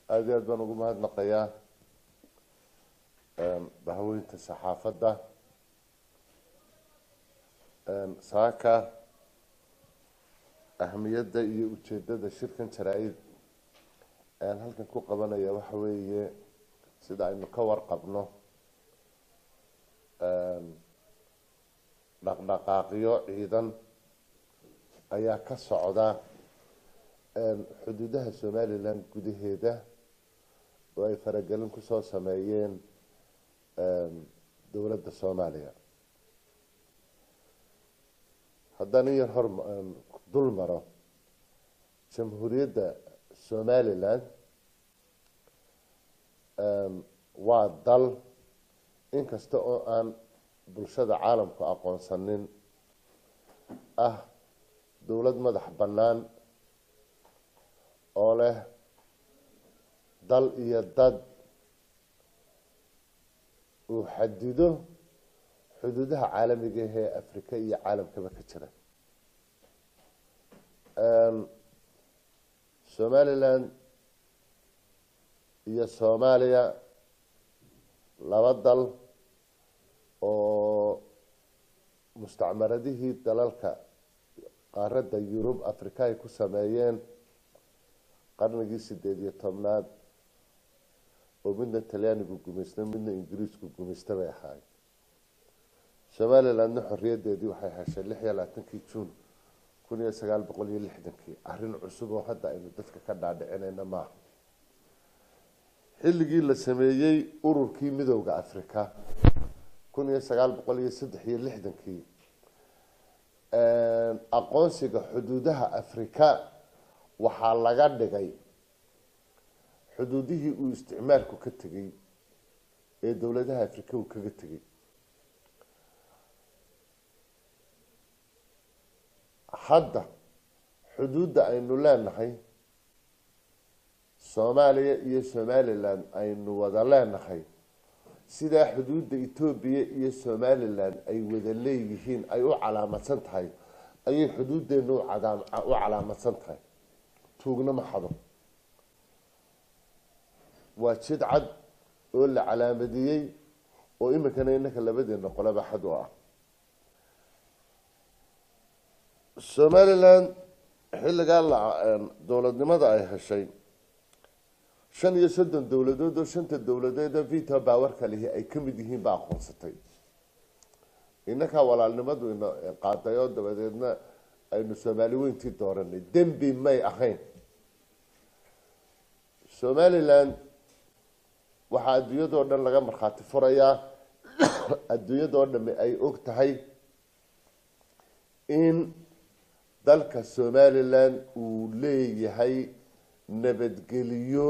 aada iyo aad baan ugu mahadnaqayaa bahaweynta saxaafadda saaka ahmiyadda iyo ujeedada shirkan jaraa-id aan halkan ku qabanaya waxa weeye sida aynu ka warqabno dhaqdhaqaaqyo ciidan ayaa ka socda xuduudaha somalilan gudaheeda oo ay faragelin kusoo sameeyeen dowladda soomaaliya haddaan in yar hor dul maro jamhuuriyadda somalilan waa dal inkasta oo aan bulshada caalamku aqoonsanin ah dowlad madax bannaan oo leh dal iyo dad uu xadido xuduudaha caalamiga ahee afrika iyo caalamkaba ka jira somalilan iyo soomaaliya laba dal oo mustacmaradihii dalalka qaaradda yurub africa ay ku sameeyeen qarnigii sideed iyo tobnaad oo midna talyaanigu gumaysta midna ingiriisku gumaysta bay ahaay somalilandna xoriyaddeedii waxay heshay lix iyo labaatankii juun kun iyo sagaal boqol iyo lixdankii arrin cusub oo hadda aynu dadka ka dhaadhicinayna maaha xilligii la sameeyey ururkii midowda africa kun iyo sagaal boqol iyo saddex iyo lixdankii aqoonsiga xuduudaha africa waxaa laga dhigay xuduudihii uu isticmaalku ka tegay ee dowladaha africa uu kaga tegay hadda xuduudda aynu leenahay soomaaliya iyo somalilan aynu wada leenahay sidaa xuduudda etoobiya iyo somalilan ay wada leeyihiin ay u calaamadsan tahay ayay xuduuddeena u calaamadsan tahay tuugna ma xado waa jid cad oo la calaamadiyey oo iminkana inaka labadeena qolaba xad u ah somalilan xilligaa la dowladnimada ay heshay shan iyo soddon dowladood oo shanta dowladeed oo vito bawarka lihi ay ka mid yihiin baa aqoonsatay inakaa walaalnimadu ina qaaday oo dabadeedna aynu soomaali weyntii dooranay dembi may ahayn somalilan waxaa adduunyadoo dhan laga markhaati furayaa adduunyadoo dhami ay og tahay in dalka somalilan uu leeyahay nabadgeliyo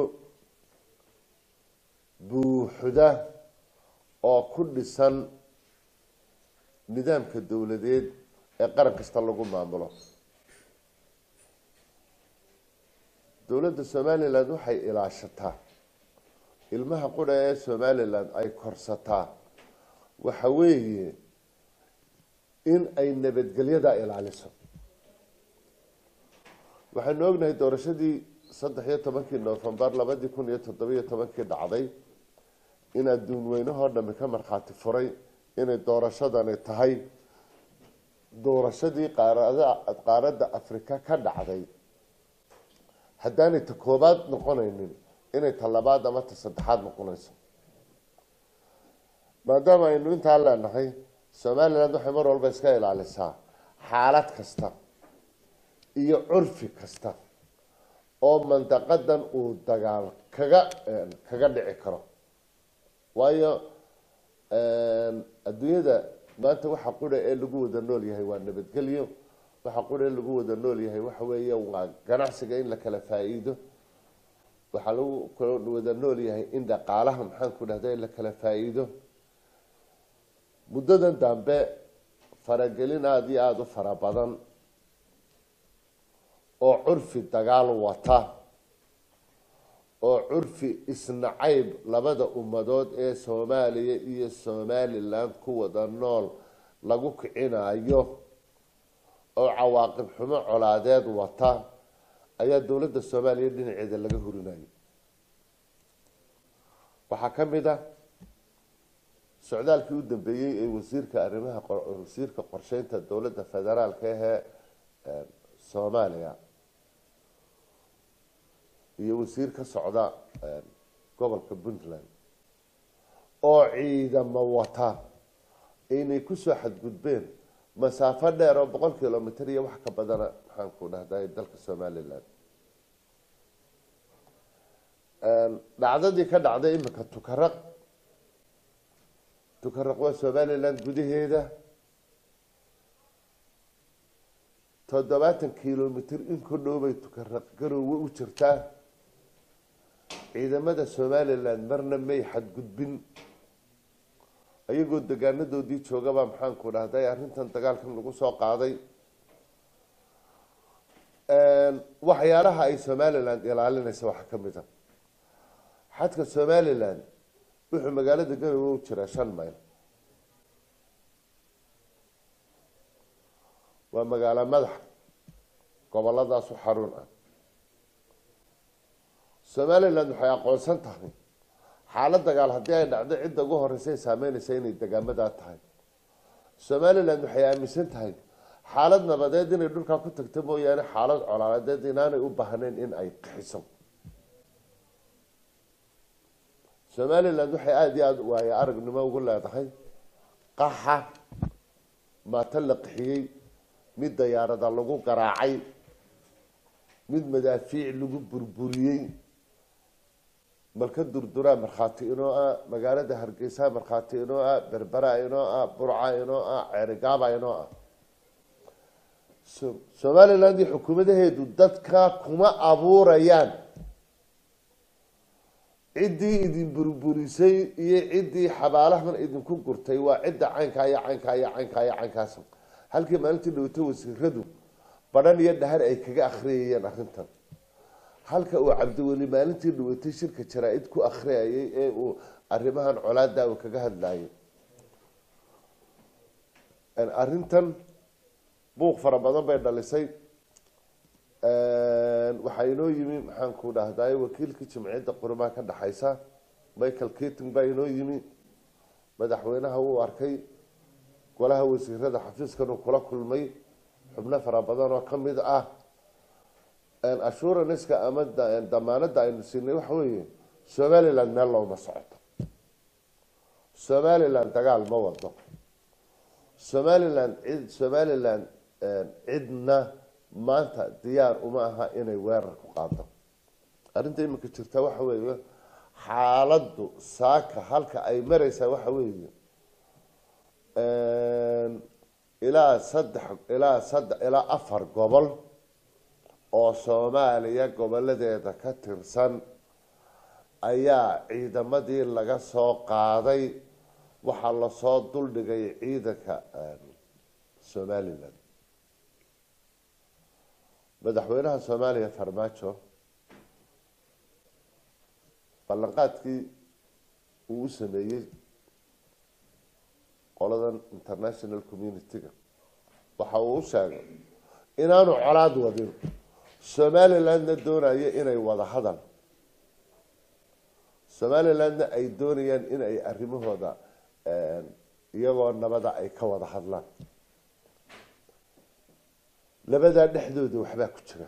buuxda oo ku dhisan nidaamka dowladeed ee qaran kasta lagu maamulo dowladda somalilan waxay ilaashataa ilmaha qura ee somalilan ay korsataa waxa weeye in ay nabadgelyada ilaaliso waxaynu ognahay doorashadii saddex iyo tobankii novembar labadii kun iyo toddobiyo tobankii dhacday in adduun weynahoo dhami ka markhaati furay inay doorashadani tahay doorashadii qaarada qaaradda afrika ka dhacday haddaanay ta koobaad noqonaynin inay ta labaad ama ta saddexaad noqonayso maadaama aynu intaa leenahay somaliland waxay mar walba iska ilaalisaa xaalad kasta iyo curfi kasta oo mandaqadan uu dagaal kaga kaga dhici karo waayo adduunyada maanta waxa qura ee lagu wada nool yahay waa nabadgelyo waxa qura ee lagu wada nool yahay waxa weeye waa ganacsiga in la kala faa-iido waxaa lagu wada nool yahay in dhaqaalaha maxaan ku dhahda in la kala faa-iido muddadan dambe faragelin aada iyo aada u fara badan oo curfi dagaal wata oo curfi isnacayb labada ummadood ee soomaaliya iyo somalilan ku wada nool lagu kicinayo oo cawaaqib xumo colaadeed wata ayaa dowladda soomaaliya dhinaceeda laga hurinayo waxaa ka mid ah socdaalkii u dambeeyey ee wasiirka arrimaha wasiirka qorsheynta dowladda federaalka ahee soomaaliya iyo wasiir ka socda gobolka puntland oo ciidamo wata inay kusoo xadgudbeen masaafo dheer oo boqol kilomitr iyo wax ka badana maxaan ku dhahday dalka somalilan dhacdadii ka dhacday imika tukaraq tukaraq waa somalilan gudaheeda toddobaatan kilomitr in ku dhowbay tukaraq garoowe u jirtaa ciidamada somalilan marna may xadgudbin ayagoo degaanadoodii joogabaa maxaanku dhahday arrintan dagaalkan lagu soo qaaday waxyaalaha ay somalilan ilaalinaysa waxaa ka mid a xadka somalilan wuxuu magaalada garowe u jiraa shan mayl waa magaalo madax goboladaasu xarun ah somalilan waxay aqoonsan tahay xaalad dagaal haddii ay dhacdo cidda ugu horeysa ay saameynaysa inay degaamadaa tahay somalilan waxay aaminsan tahay xaalad nabadeed inay dhulkaa ku tagto mooyaane xaalad colaaladeed inaanay u baahnayn in ay qixiso somalilan waxay aada iyo aada waaye aragnimo ugu leedahay qaxa maato la qixiyey mid dayaarada lagu garaacay mid madaafiic lagu burburiyey malka durduraa markhaati inoo ah magaalada hargeysa markhaati inoo ah berbera inoo ah burca inoo ah ceerigaaba inoo ah somaliland iyo xukuumadaheedu dadka kuma abuurayaan ciddii idin burburisay iyo ciddii xabaalahan idinku gurtay waa cidda caynkaa iyo caynkaa iyo caynkaa iyo caynkaas halkii maalintii dhowto wasiiradu badhan iyo dhahar ay kaga akhriyayeen arrintan halka uu cabdiweli maalintii dhawatay shirka jaraa-id ku akhriyayay ee uu arrimahan colaada uu kaga hadlayay arrintan buuq fara badan bay dhalisay waxaa inoo yimi maxaan ku dhahday wakiilkii jimciyadda qurimaha ka dhexaysa michael keting baa inoo yimi madaxweynaha wuu arkay golaha wasiirada xafiiskan uu kula kulmay xubno fara badan oo ka mid ah assuranska ama damaanada aynu siinay waxa weeye somaliland meel looma socoto somaliland dagaal ma wado somaliland cid somaliland cidna maanta diyaar uma aha inay weerar ku qaado arrinta iminka jirta waxa weeye xaaladdu saaka halka ay mareysaa waxa weeye ilaa saddex ilaa saddex ilaa afar gobol oo soomaaliya goboladeeda ka tirsan ayaa ciidamadii laga soo qaaday waxaa lasoo duldhigay ciidanka somalilan madaxweynaha soomaaliya farmaajo ballanqaadkii uu u sameeyey qoladan international community-ga waxa uu u sheegay inaanu colaad wadin somalilandna doonayo inay wada hadal somalilandna ay doonayaan in ay arrimahooda iyagoo nabada ay ka wada hadlaan labadaa dhexdooda waxbaa ku jira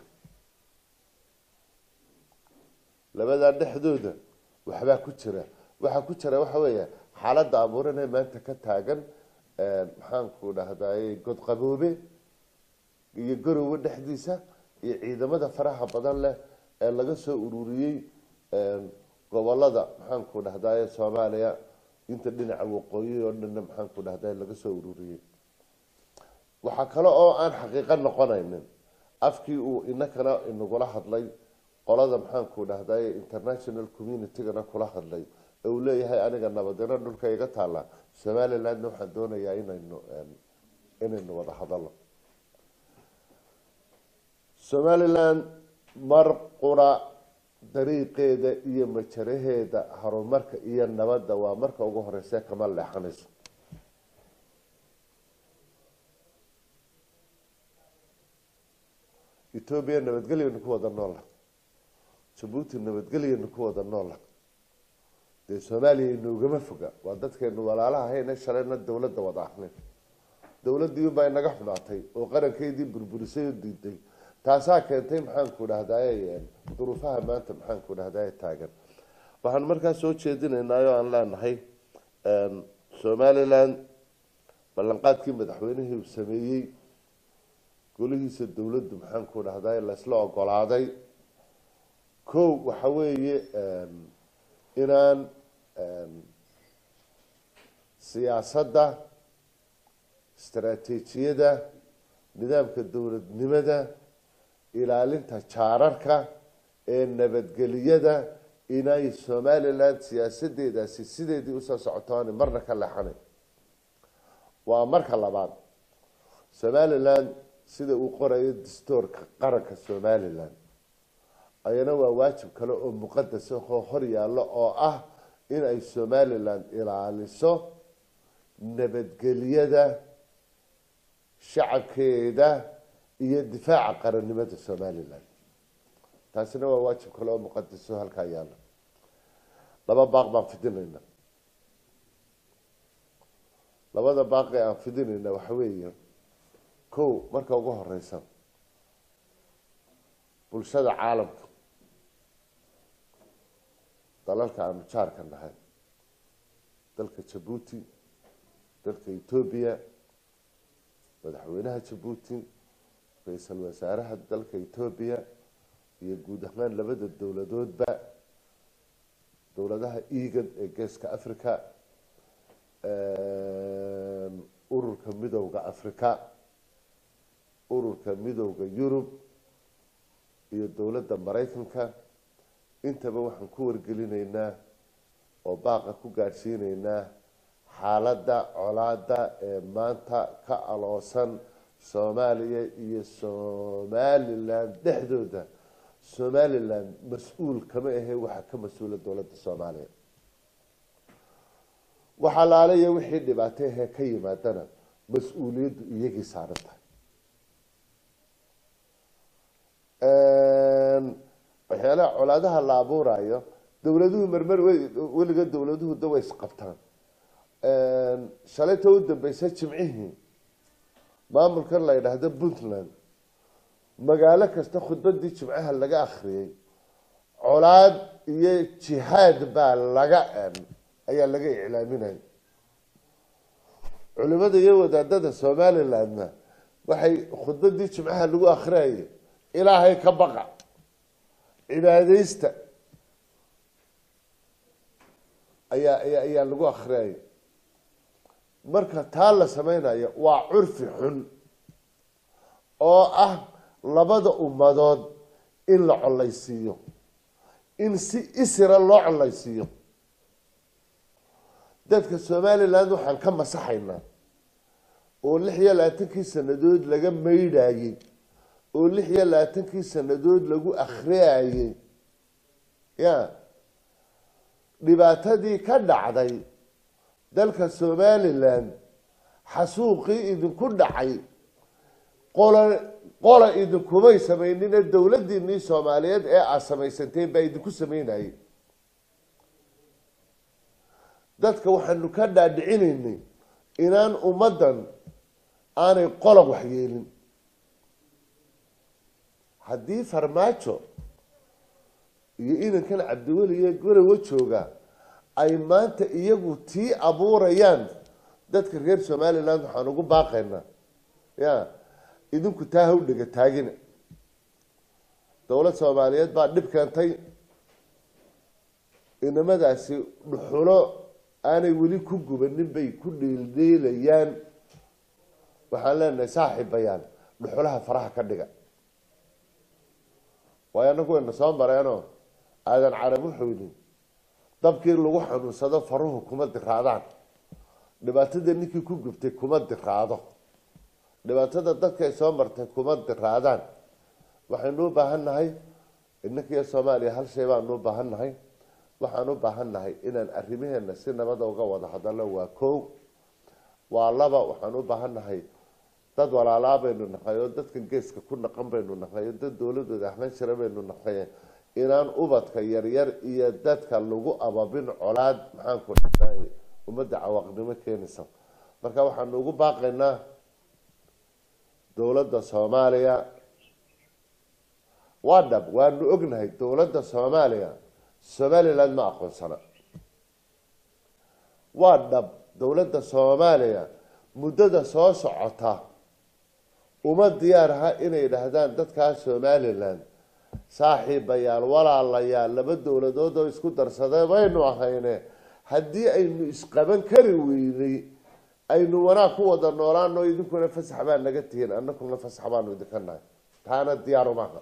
labadaa dhexdooda waxbaa ku jira waxaa ku jira waxa weeya xaaladda abuuranee maanta ka taagan maxaanku dhahday godqaboobe iyo garowe dhexdiisa iyo ciidamada faraha badan leh ee laga soo ururiyey gobolada maxaanku dhahdaye soomaaliya inta dhinaca waqooyi oo dhanna maxaanku dhahday laga soo ururiyey waxaa kale oo aan xaqiiqo noqonaynin afkii uu inakana inagula hadlay qolada maxaanku dhahday international communitygana kula hadlay ee uu leeyahay aniga nabadino dhulka iga taalla somalilandna waxaan doonayaa inaynu inaynu wada hadalno somaliland mar qura dariiqeeda iyo majaraheeda horumarka iyo nabadda waa marka ugu horeyse kama leexanayso etoobiya nabadgelyanu ku wada noola jabuuti nabadgelyanu ku wada noola dee soomaaliya inoogama foga waa dadkeenu walaalaha hayna shalayna dowladda wada ahnin dowladdii baa inaga xumaatay oo qarankeydii burburisay oo diiday taasaa keentay maxaanku dhahdaye duruufaha maanta maxaanku dhahdaye taagan waxaan markaa soo jeedinaynaa oo aan leenahay somalilan ballanqaadkii madaxweynihii uu sameeyey golihiisa dowladdu maxaanku dhahdaye laysla ogolaaday ko waxa weeye inaan siyaasadda istaraatiijiyada nidaamka dowladnimada ilaalinta jaararka ee nabadgeliyada inay somalilan siyaasadeedaasi sideedii usoo socotoon marna ka leexanay waa marka labaad somalilan sida uu qorayo dastoorka qaranka somalilan ayana waa waajib kale oo muqadas ahoo hor yaallo oo ah in ay somalilan ilaaliso nabadgelyada shacabkeeda iyo difaaca qarannimada somalilan taasina waa waajib kale oo muqadaso halkaa yaalla laba baaq baan fidinayna labada baaqi aan fidinayna waxa weeye ko marka ugu horeysa bulshada caalamka dalalka aanu jaarka nahay dalka jabuuti dalka etoobiya madaxweynaha jabuuti ra-iisul wasaaraha dalka etoobiya iyo guud ahaan labada dowladoodba dowladaha egan ee geeska africa ururka midowda africa ururka midowda yurub iyo dowladda maraykanka intaba waxaan ku wargelinaynaa oo baaqa ku gaadhsiinaynaa xaaladda colaada ee maanta ka aloosan soomaaliya iyo somalilan dhexdooda somalilan mas-uul kama ahe waxaa ka mas-uula dowladda soomaaliya waxaa laalaya wixii dhibaato ahee ka yimaadana mas-uuliyaddu iyagii saaran tahay waxyaalaha colaadaha la abuurayo dowladuhu marmar weliga dowladuhu da way isqabtaan shalayta u dambeysa jimcihii maamulkan la yidhaahdo puntland magaalo kasta khudbadii jimcaha laga akriyay colaad iyo jihaad baa laga ayaa laga iclaaminaya culimada iyo wadaadada somalilandna waxay khudbadii jimcaha lagu akriyayay ilaahay ka baqa cibaadeysta ayaa ayaa ayaa lagu akriyaya marka taa la sameynayo waa curfi xun oo ah labada ummadood in la collaysiiyo in si isira loo collaysiiyo dadka somaliland waxaan ka masaxaynaa oo lix iyo labaatankii sanadood laga maydhayey oo lix iyo labaatankii sanadood lagu akhriyayey ya dhibaatadii ka dhacday dalka somalilan xasuuqii idinku dhacay qola qola idinkumay samaynine dowladiinii soomaaliyeed ee aad samaysanteen baa idinku sameynayay dadka waxaanu ka dhaadhicinaynay inaan ummaddan aanay qola waxyeelin haddii farmaajo iyo inankan cabdiweliye gorowa jooga ay maanta iyagu tii abuurayaan dadka reer somaliland waxaan ugu baaqaynaa ya idinku taa ha u dhega taagina dowlad soomaaliyeed baa dhib keentay inamadaasi dhuxulo aanay weli ku gubanin bay ku dhiildhiilayaan waxaan leenahay saaxiibayaan dhuxulaha faraha ka dhiga waayo anagu wayna soo mareenoo aadan carab wuxuu yidhi dabkii lagu xanuunsado faruhu kuma diraadaan dhibaatada ninkii ku gubtay kuma diraado dhibaatada dadkay soo martay kuma diraadaan waxaynu u baahan nahay inankiiyo soomaaliya hal shay baanu u baahan nahay waxaan u baahan nahay inaan arrimaheena si nabada uga wada hadalno waa kow waa laba waxaan u baahan nahay dad walaalaa baynu nahay oo dadkan geeska ku naqan baynu nahay oo dad dowladooda ahlan jira baynu nahay inaan ubadka yaryar iyo dadka lagu ababin colaad maxaanku dhahday ummadda cawaaqnimo keenaysa marka waxaanu ugu baaqaynaa dowladda soomaaliya waa dhab waanu ognahay dowladda soomaaliya somaliland ma aqoonsana waa dhab dowladda soomaaliya muddada soo socota uma diyaar aha inay dhahdaan dadkaa somaliland saaxiibayaal walaalayaal laba dowladood oo isku darsadee baynu ahayne haddii aynu isqaban kari weynay aynu wanaag ku wada noolaano idinkuna fasax baa naga tihiin anakuna fasax baanu idinka nahay taana diyaaru maaha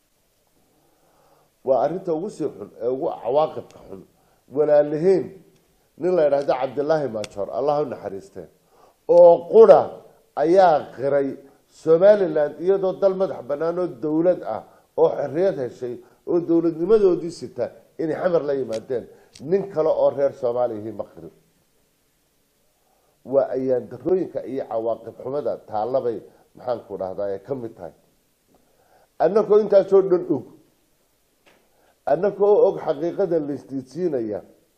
waa arrinta ugu sii xun ee ugu cawaaqibka xun walaalaheyn nin la idhaahdo cabdilaahi maajoor allah u naxariistee oo qura ayaa qiray somaliland iyadoo dal madax banaan oo dowlad ah oo xorriyad heshay oo dowladnimadoodii sita inay xamar la yimaadeen nin kale oo reer soomaaliyahi ma qirin waa ayaan darooyinka iyo cawaaqib xumada taallabay maxaanku dhahdaa ay ka mid tahay annakoo intaasoo dhan og annakoo og xaqiiqada laisdiidsiinaya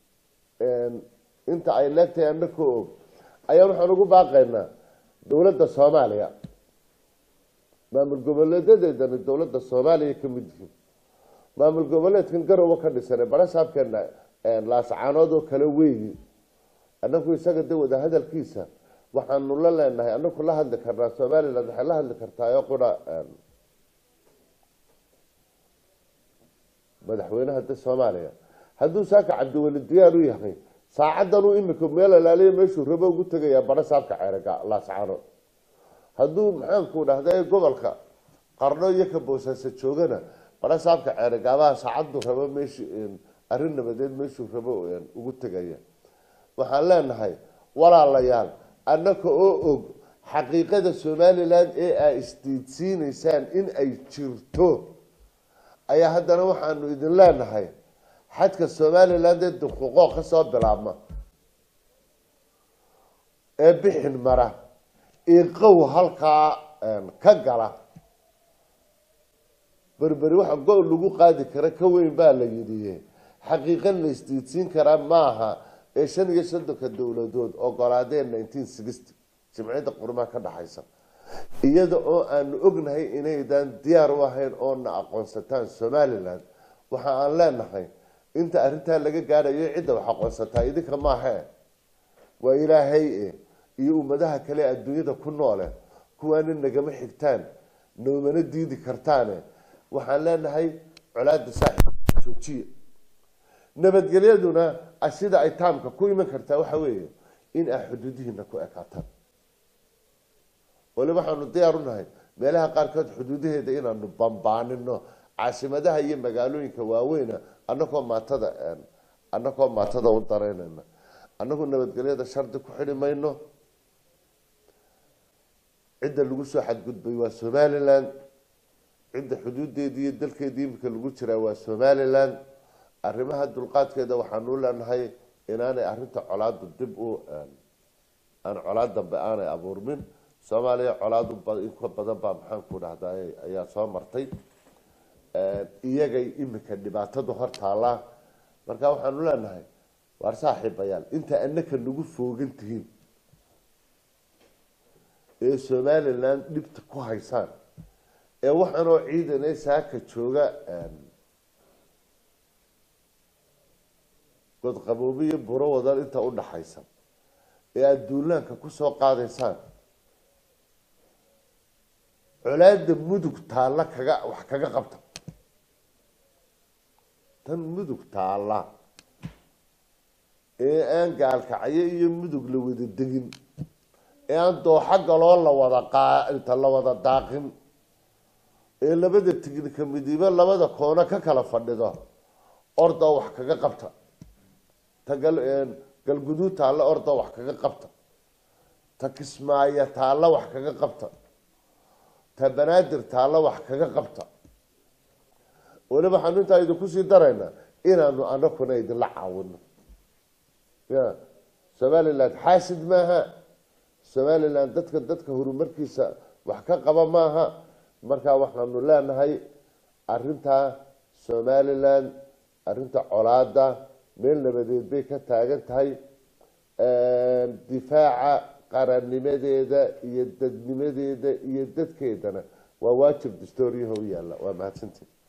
inta ay leegtahay annakoo og ayaan waxaan ugu baaqaynaa dowladda soomaaliya maamul goboleedadeedana dowladda soomaaliya ka mid yihiin maamul goboleedkan garowe ka dhisane barasaabkeena laascaanood oo kale weeyi annaku isaga de wada hadalkiisa waxaanu la leenahay anaku la hadli karnaa somaliland waxay la hadli kartaa qura madaxweynaha de soomaaliya hadduu saaka cabdiweli diyaar u yahay saacadanuu imika meel alaaliya meeshuu rabo ugu tegayaa barasaabka ceerga laascaanood hadduu maxaanku dhahda gobolka qarno iyo ka boosaaso joogana barasaabka ceergaabaha saacaddu rabo meesh arrin nabadeed meeshuu rabo ugu tegaya waxaan leenahay walaalayaal annaka oo og xaqiiqada somaliland ee aa isdiidsiinaysaan in ay jirto ayaa haddana waxaanu idin leenahay xadka somaliland ee duquuqoo kasoo bilaabma ee bixin mara iqow halkaa ka gala berberi waxa go- lagu qaadi kara ka weyn baa la yidhi xaqiiqan la isdiidsiin karaa maaha ee shan iyo soddonka dowladood ogolaadeen nineteen sixty jimciyadda qurmaha ka dhaxaysa iyada oo aanu ognahay inaydan diyaar u ahayn oo na aqoonsataan somaliland waxa aan leenahay inta arrintaa laga gaadhayo cidda wax aqoonsataa idinka maahe waa ilaahay e iyo ummadaha kale adduunyada ku noole kuwaana nagama xigtaan noomana diidi kartaane waxaan leenahay colaada saaxib joojiya nabadgelyaduna sida ay taamka ku iman kartaa waxa weeye in aa xuduudihiina ku ekaataan wali waxaanu diyaar unahay meelaha qaarkood xuduudaheeda inaanu bambaanino caasimadaha iyo magaalooyinka waaweyna anakoo maatada anakoo maatada u dareynayna anagu nabadgelyada shardi ku xidhi mayno cidda lagu soo xadgudbay waa somaliland cidda xuduudeedii iyo dalkeedii imika lagu jiraa waa somaliland arrimaha dulqaadkeeda waxaanu leenahay inaanay arinta colaadu dib u aan colaad dambe aanay abuurmin soomaaliya colaadu inka badan baa maxaanku dhahday ayaa soo martay iyagay imika dhibaatadu hor taallaa marka waxaanu leenahay waar saaxiibayaal inta anaka nagu foogan tihiin ee somaliland dhibta ku haysaan ee waxaanoo ciidan ee saaka jooga godqaboobi iyo buro wadan inta udhaxaysa ee aada duulaanka kusoo qaadaysaan colaada mudug taalla kaga wax kaga qabta tan mudug taalla ee aan gaalkacyo iyo mudug la wada degin ee aan dooxo galoo la wada qaainta la wada daaqin ee labada tignika midibo labada koono ka kala fadhido ordoo wax kaga qabta ta galguduud taalla ordoo wax kaga qabta ta kismaayo taalla wax kaga qabta ta banaadir taalla wax kaga qabta waliba waxaanu intaa idinku sii daraynaa inaanu anakuna idinla caawino ya somaliland xaasid maaha somaliland dadka dadka horumarkiisa wax ka qaba maaha markaa waxaanu leenahay arintaa somalilan arrinta colaada meel nabadeed bay ka taagan tahay difaaca qarannimadeeda iyo dadnimadeeda iyo dadkeedana waa waajib dastooriyaha u yaalla waa mahadsantii